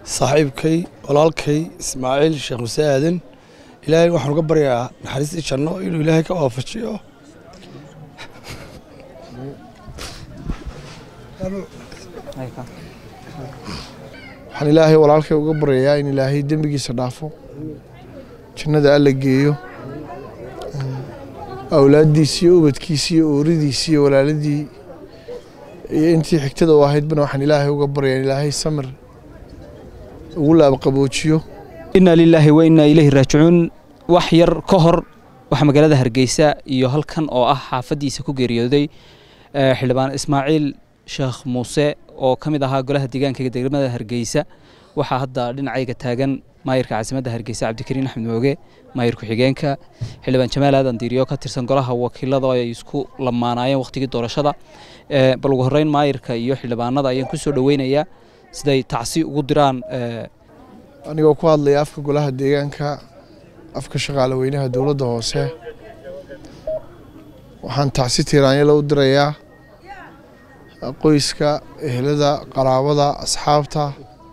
saaxiibkay walaalkay ismaaciil sheekh muse aadan ilaahay waxaan uga baryaa naxariistii janno inuu ilaahay ka waafajiyo waxaan ilaahay walaalkay uga baryayaa in ilaahay dembigiisa dhaafo jannada alla geeyo awlaaddiisi iyo ubadkiisi iyo ooridiisi iyo walaaladii iyo intii xigtada u ahaydbana waxaan ilaahay uga baryaa in ilaahay samir ugu laabqaboojiyo inna lilaahi wa innaa ilayhi raajicuun wax yar ka hor waxaa magaalada hargeysa iyo halkan oo ah xaafaddiisa ku geeriyooday xildhibaan ismaaciil sheekh muuse oo ka mid ahaa golaha deegaanka degmada hargeysa waxaa hadda dhinacayga taagan maayirka caasimadda hargeysa cabdikariin axmed mooge maayir ku-xigeenka xildhibaan jamaal aadan diiriyo ka tirsan golaha wakiilada oo ay isku lamaanaayeen wakhtigii doorashada bal ugu horreyn maayirka iyo xildhibaanada ayaan ku soo dhoweynayaa siday tacsi ugu diraan anigoo ku hadlaya afka golaha deegaanka afka shaqaale weynaha dowladda hoose waxaan tacsi tiiraanyala u dirayaa qoyska ehelada qaraabada asxaabta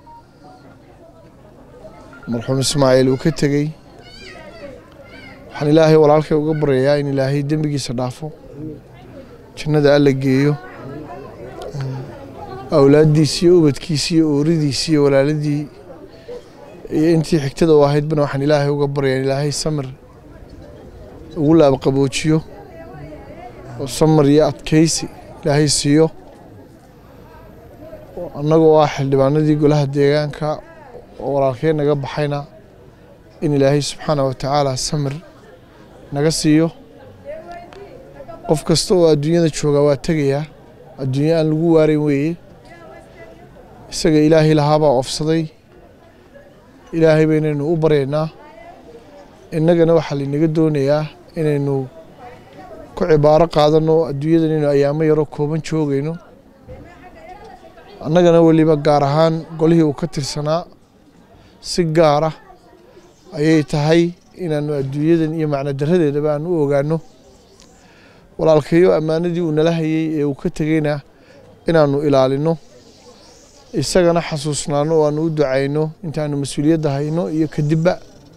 marxuum ismaaciil uu ka tegey waxaan ilaahay walaalkay uga baryayaa in ilaahay dembigiisa dhaafo jannada alla geeyo awlaaddiisi iyo ubadkiisi iyo ooridiisi iyo walaaladii iyo intii xigtada u ahaydbana waxaan ilaahay uga baryaa in ilaahay samir ugu laabqaboojiyo oo samir iyo adkaysi ilaahay siiyo annagoo ah xildhibaanadii golaha deegaanka oo walaalkeen naga baxayna in ilaahay subxaana wa tacaala samir naga siiyo qof kasta oo adduunyada joogaa waa tegayaa adduunyo aan lagu waarayn weeye isaga ilaahay lahaabaa ofsaday ilaahay baynaynu u baryaynaa innagana waxaa laynaga doonayaa inaynu ku cibaaro qaadanno adduunyadan inaynu ayaamo yaroo kooban joogayno annagana weliba gaar ahaan golihii uu ka tirsanaa si gaara ayay tahay inaannu adduunyadan iyo macno daradeedaba aan u ogaanno walaalkayo ammaanadii uu nala hayey ee uu ka tegeyna inaannu ilaalinno isagana xasuusnaano oo aanu u ducayno intaanu mas-uuliyadda hayno iyo kadibba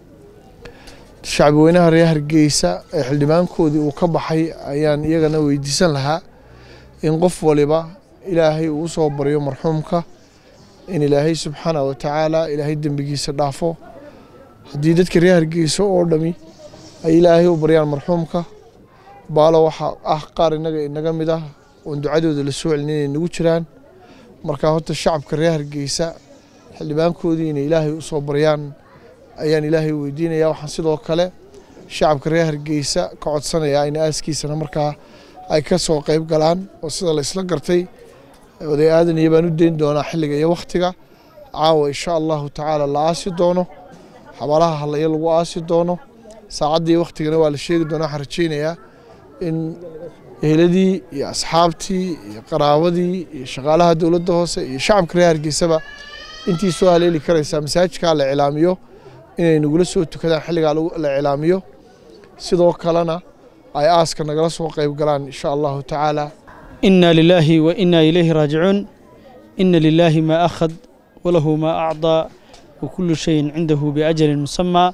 shacbi weynaha reer hargeysa ee xildhibaankoodii uu ka baxay ayaan iyagana weydiisan lahaa in qof waliba ilaahay uu usoo baryo marxuumka in ilaahay subxaana wa tacaala ilaahay dembigiisa dhaafo haddii dadka reer hargeysa oo dhami ay ilaahay u baryaan marxuumka baalo waxaa ah qaar innaga inaga mid ah oon ducadooda la soo celin inay nagu jiraan markaa horta shacabka reer hargeysa xildhibaankoodii inay ilaahay usoo baryaan ayaan ilaahay weydiinaya waxaan sidoo kale shacabka reer hargeysa ka codsanayaa in aaskiisana markaa ay ka soo qeyb galaan oo sida la isla gartay oday aadan iyo baan u deyn doonaa xilliga iyo wakhtiga caawa insha allahu tacaala la aasi doono xabaalaha hallaya lagu aasi doono saacaddii wakhtigana waa la sheegi doonaa waxaan rajeynayaa in eheladii iyo asxaabtii iyo qaraabadii iyo shaqaalaha dowladda hoose iyo shacabka reer hargeysaba intii soo haleeli karaysaa masaajidkaa la cilaamiyo inay nagula soo tukadaan xilligaa la cilaamiyo sidoo kalena ay aaska nagala soo qayb galaan insha allahu tacaala إنا لله وإنا إليه راجعون إن لله ما أخذ وله ما أعطى وكل شيء عنده بأجل مسمى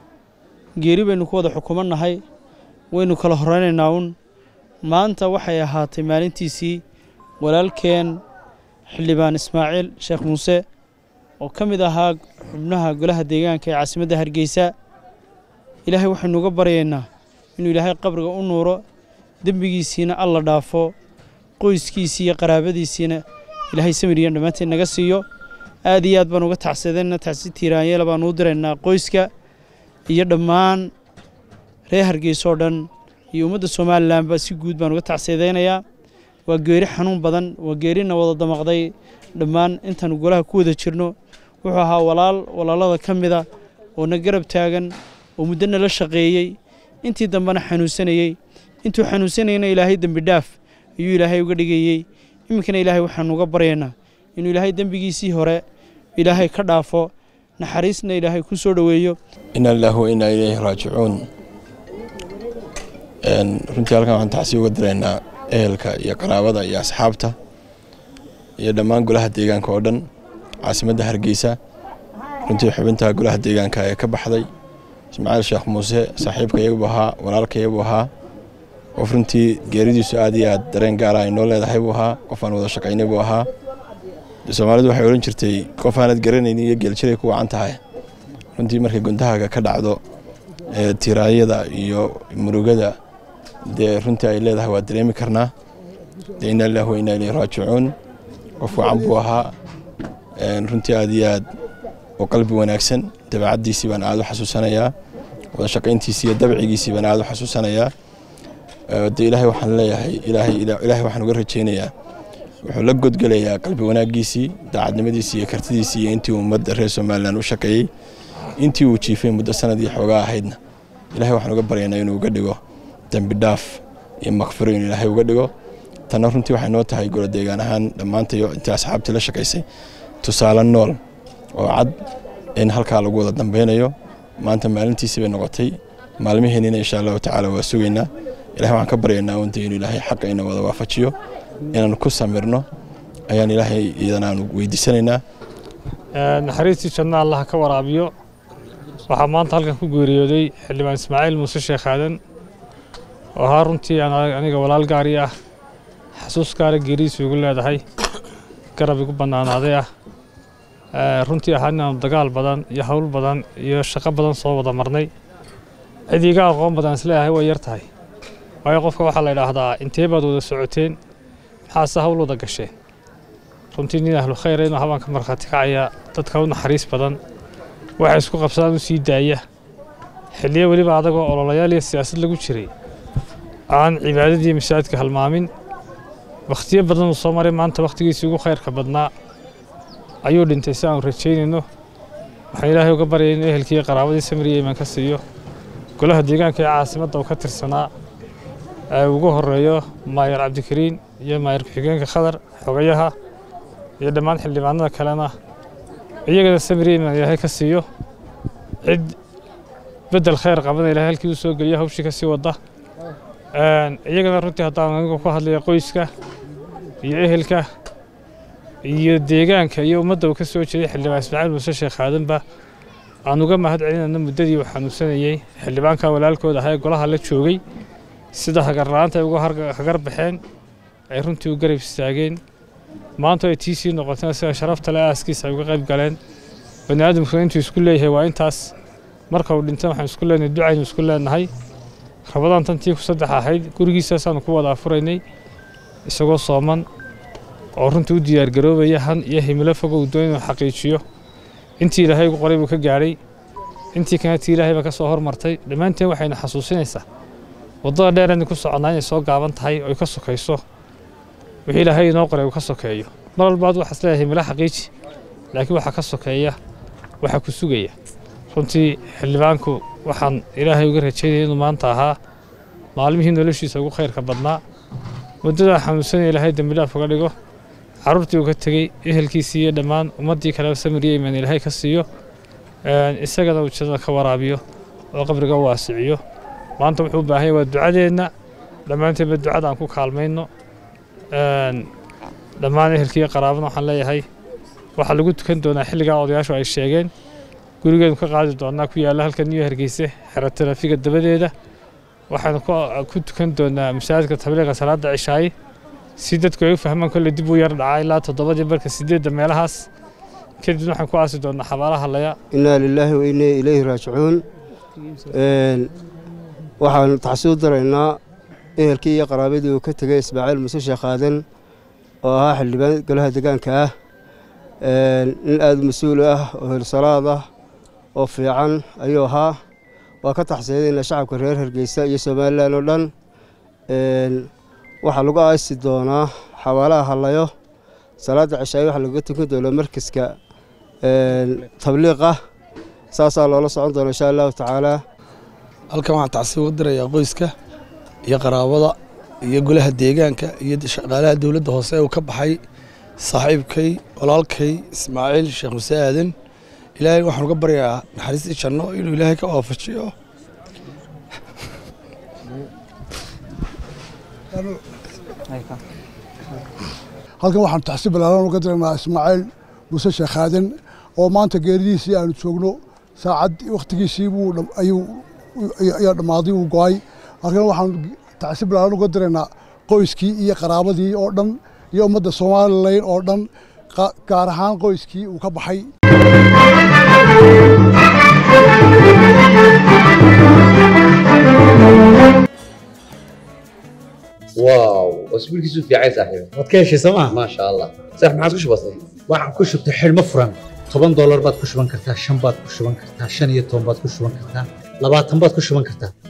geeri baynu ku wada xukumannahay waynu kala horeynaynaa un maanta waxay ahaatay maalintiisii walaalkeen xildhibaan ismaaciil sheekh muuse oo ka mid ahaa xubnaha golaha deegaanka ee caasimadda hargeysa ilaahay waxaynu uga baryaynaa inuu ilaahay qabriga u nuuro dembigiisiina alla dhaafo qoyskiisii iyo qaraabadiisiina ilaahay samiriyan dhammaanteed naga siiyo aad iyo aad baan uga tacsadayna tacsi tiiraanyeel baan uu diraynaa qoyska iyo dhammaan reer hargeysa oo dhan iyo ummadda somalilanba si guud baan uga tacsadaynayaa waa geeri xanuun badan waa geerina wada damaqday dhammaan intaanu golaha ku wada jirno wuxuu ahaa walaal walaalada ka mida oo na garab taagan oo muddo nala shaqeeyey intii dambena xanuunsanayey intuu xanuunsanayna ilaahay dembi dhaaf ayuu ilaahay uga dhigayey iminkana ilaahay waxaanu uga baryaynaa inuu ilaahay dembigiisii hore ilaahay ka dhaafo naxariisna ilaahay ku soo dhoweeyo ina lillahi wa inaa ilayhi raajicuun runtii halkan waxaan tacsi uga diraynaa ehelka iyo qaraabada iyo asxaabta iyo dhammaan golaha deegaanka oo dhan caasimadda hargeysa runtii xubinta golaha deegaanka ee ka baxday ismaaciil sheekh muuse saaxiibkayagu ahaa walaalkayagu ahaa qof runtii geeridiisu aad iyo aad dareen gaara ay noo leedahay buu ahaa qof aan wada shaqaynay buu ahaa soomaalidu waxay odhan jirtay qof aanad garanaynin iyo geeljiray ku wacan tahay runtii markay guntahaaga ka dhacdo tiraayada iyo murugada dee runtii ay leedahay waa dareemi karnaa dee inaa lilah wa inaa ilayhi raajicuun qof wacan buu ahaa runtii aad iyo aad oo qalbi wanaagsan dabeecaddiisii baan aad u xasuusanayaa wada shaqayntiisii iyo dabcigiisii baan aad u xasuusanayaa de ilaahay waxaan leeyahay ilaahay ilaahay waxaan uga rajaynayaa wuxuu la godgelayaa qalbi wanaaggiisii daacadnimadiisii iyo kartidiisii iyo intii ummadda reer somalilan u shaqeeyey intii uu jiifay muddo sanad iyo xoogaa ahaydna ilahay waxaan uga baryaynaa inuu uga dhigo dembi dhaaf iyo makfiro inuu ilaahay uga dhigo tanna runtii waxay noo tahay golo deegaan ahaan dhammaantayo intii asxaabtii la shaqaysay tusaale nool oo cad in halkaa lagu wada dambeynayo maanta maalintiisii bay noqotay maalmiheenina insha allahu tacaala waa sugaynaa ilahay waxaan ka baryaynaa unta inuu ilaahay xaqa ina wada waafajiyo inaan ku samirno ayaan ilaahay iyadana aanu weydiisanaynaa naxariistii janna allah ka waraabiyo waxaa maanta halkan ku geeriyooday xildhibaan ismaaciil muuse sheekh aadan oo ahaa runtii aniga walaal gaari ah xasuus gaara geeridiisu igu leedahay garab igu bannaanaaday ah runtii ahaa inaanu dagaal badan iyo hawl badan iyo shaqo badan soo wada marnay cid iga aqoon badan isleeyahay way yar tahay waayo qofka waxaa la idhaahdaa intee baad wada socoteen maxaase hawl wada gasheen runtii nin ahlu khayra inuu habaan ka markhaati kacaya dadka u naxariis badan waxay isku qabsadaan u sii daaya xilliyo weliba adagoo ololayaal iyo siyaasad lagu jiray aan cibaadadii masaajidka halmaamin wakhtiyo badan uu soo maray maanta wakhtigiisii ugu khayrka badnaa ayuu dhintay si aanu rajaynayno waxaan ilaahay uga baryay inuu ehelkii qaraabadii samiriya iman ka siiyo golaha deegaanka ee caasimadda uu ka tirsanaa ee ugu horeeyo maayar cabdikariin iyo maayar ku-xigeenka khadar xogayaha iyo dhammaan xildhibaanada kalena iyagana samiriya iman ilaahay ka siiyo cid bedel khayr qabana ilaahay halkii u soo geliyo hawshii ka sii wadda iyagana runtii haddaan anigu ku hadlaya qoyska iyo ehelka iyo deegaanka iyo ummadda uu ka soo jeeday xildhibaan ismaaciil muuse sheekh aadanba aan uga mahad celinayno muddadii uu xanuunsanayey xildhibaanka walaalkooda ahaa ee golaha la joogay sida hagarla'aanta ay uga hagar baxeen ay runtii u garab istaageen maanta ay tii sii noqotana sida sharafta le aaskiisa ay uga qayb galeen bani aadamkuna intuu isku leeyahay waa intaas marka uu dhintan waxaan isku leenahay ducaynu isku leenahay rabadaan tantii ku saddex ahayd gurigiisaasaanu ku wada afuraynay isagoo sooman oo runtii u diyaargaroobaya han iyo himilo fogo uu doon inuu xaqiijiyo intii ilaahay ugu qoray buu ka gaadhay intii kana tii ilaahay baa ka soo hormartay dhammaanteen waxayna xasuusinaysaa waddada dheer inay ku soconnaa inay soo gaaban tahay oo ay ka sokayso wixii ilaahay inoo qoray uu ka sokeeyo mar walba ad waxaas leeyahay himilo xaqiiji laakiin waxaa ka sokeeya waxaa ku sugaya runtii xildhibaanku waxaan ilaahay uga rajaynaya inuu maanta ahaa maalmihii noloshiisa ugu khayrka badnaa muddadaa xanuunsanaya ilaahay dembidhaaf uga dhigo carruurtii uu ka tegey ehelkiisii iyo dhammaan ummaddii kaleba samiriya imaan ilaahay ka siiyo isagana uu jannada ka waraabiyo oo qabriga u waasiciyo maanta wuxuu u baahan yahay waa ducadeenna dhammaanteenba ducada aan ku kaalmayno dhammaan ehelkiiyo qaraabana waxaan leeyahay waxaa lagu tukan doonaa xilligaa odayaashu ay sheegeen gurigeenu ka qaadi doonaa ku yaalla halkan iyo hargeyse xero taraafiga dabadeeda waxaanu ku tukan doonaa masaajidka tabliiqa salaada cishaaye si dadku ay u fahmaan kolley dib u yar dhacaa ilaa toddobadii marka sideedda meelahaas kadib waxaan ku aasi doonaa xabaalaha laya innaa lilaahi wa innaa ilayhi raajicuun waxaanu taxsuu daraynaa ehelkii iyo qaraabadii uu ka tegey ismaaciil muuse sheekh aadan oo ahaa xildhibaan golaha deegaanka ah nin aada mas-uul ah oo hilsalaad ah oo fiican ayuu ahaa waa ka taxsiinayna shacabka reer hargeysa iyo somalilan oo dhan waxaa lagu aasi doonaa xabaalaha hallayo salaadda cishaaye waxaa lagaga tukan doonaa markaska tabliiqa saasaa loola socon doona insha allahu tacaalaa halkan waxaan tacsiib uga dirayaa qoyska iyo qaraabada iyo golaha deegaanka iyo shaqaalaha dowladda hoose ee uu ka baxay saaxiibkay walaalkay ismaaciil sheekh muse aadan ilaahay waxaan uga baryaa naxariistii janno inuu ilaahay ka waafajiyo halkan waxaan taxsiib balaaran uga diraynaa ismaaciil muuse sheekh aadan oo maanta geeridiisii aanu joogno saacad wakhtigiisii buu ayuu ayaa dhammaaday uu go'ay halkan waxaan tacsi bilaaran uga diraynaa qoyskii iyo qaraabadii oo dhan iyo ummadda somalilan oo dhan gaar ahaan qoyskii uu ka baxay واو اسبوع كيسو في عايز صاحبي waad ka heshay sooma ما شاء الله صح ما عادش بسيط waxaan ku shubtay xidhmo furan toban doolar baad ku shuban kartaa shan baad ku shuban kartaa shan iyo toban baad ku shuban kartaa labaatan baad ku shuban kartaa